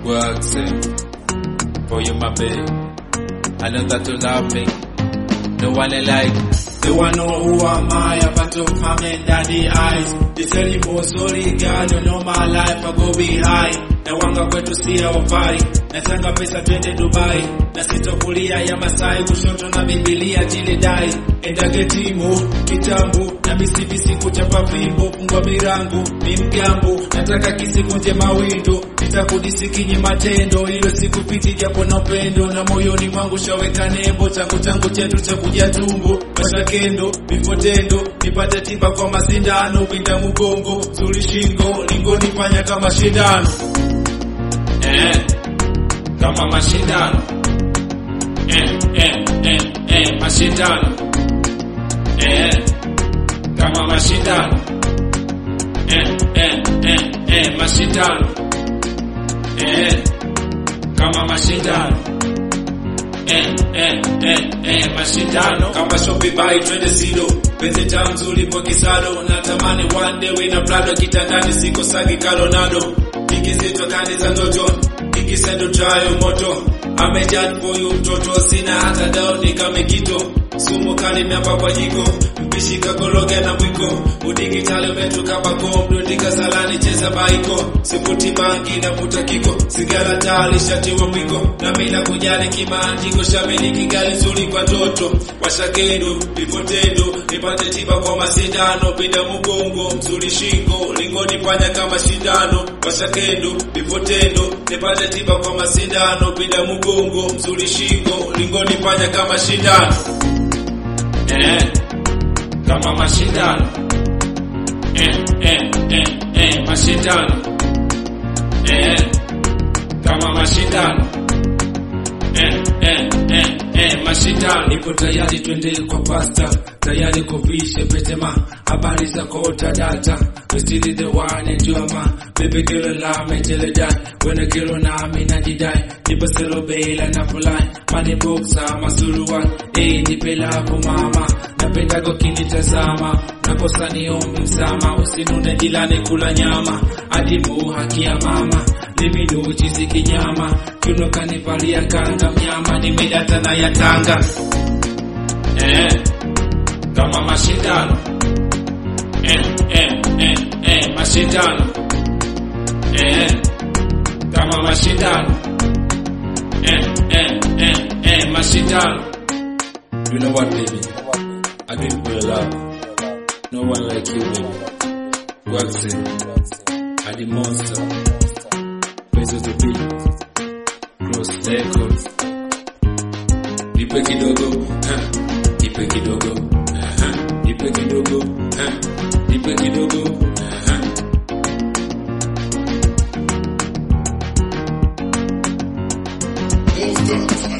works eh, for you, my babe. I know that you love me. No one like. They wanna know who am I, about to my man daddy eyes. They tell you more sorry girl, you know my life, I go be high. Na wanga kwetu si hawafai, nataka pesa twende Dubai, na sitokulia ya Masai, kushoto na Biblia jilidai. Enda getimo kitambo, na misibisi kuchapa fimbo, fungwa mirango, ni mgambo, nataka kisikunje mawindo, nitakudisikinyi matendo, ilo sikupiti japo na upendo, na moyoni mwangu shaweka nembo, changu changu chetu cha kuja tumbo, mashakendo, vifotendo, nipate tiba kwa masindano, pinda mgongo, zuri shingo, lingo nifanya kama shindano eh, kama mashindano eh, eh, eh, eh, mashindano eh, kama mashindano eh, eh, eh, eh, mashindano eh, kama mashindano eh, eh, eh, eh, mashindano kama shopi bai twende sido penzi tamu nzuri pokisado natamani one day wina prado kitandani siko sagi kalonado ikizitwa kani za ndoto ikisendo trayo moto amejad for you mtoto sina hata dao nikamekito sumu kali miapa kwa jiko mpishi kakoroge na mwiko udigitali umetuka bako mdundika salani cheza baiko sifuti bangi na vuta kiko sigara tali shatiwa mwiko na mina kujali kimanjiko shamiliki gari nzuri kwa toto washakendo vivotendo nipate tiba kwa masindano pinda mgongo mzuri shingo lingo nifanya kama shindano washakendo vivotendo nipate tiba kwa masindano pinda mgongo mzuri shingo lingo nifanya kama shindano eh, kama mashindano eh, eh, eh, eh, mashindano eh, kama mashindano eh, eh, eh, eh, mashindano nipo tayari twende kwa pasta tayari kuvishe petema habari za kota data we still the one and you are my baby girl la me tell you that when a girl na me na jidai nipo selo bela na fulai money boxa masuruwa eh nipe lako mama napenda kinitazama nakosa niombe msama usinune jilani kula nyama adimu haki ya mama limido chizi kinyama kiuno kanivalia kanga mnyama nimedata na ya tanga eh, kama mashindano eh, eh, eh, eh, mashindano eh, kama mashindano eh, eh, eh, eh, mashindano You know what, baby? I do it for your love. No one like you, baby. Works it. I the monster. Pesos the beat. Cross records. Nipe kidogo, huh? Nipe kidogo, uh-huh. Nipe kidogo, huh? Nipe kidogo, uh-huh. Monster.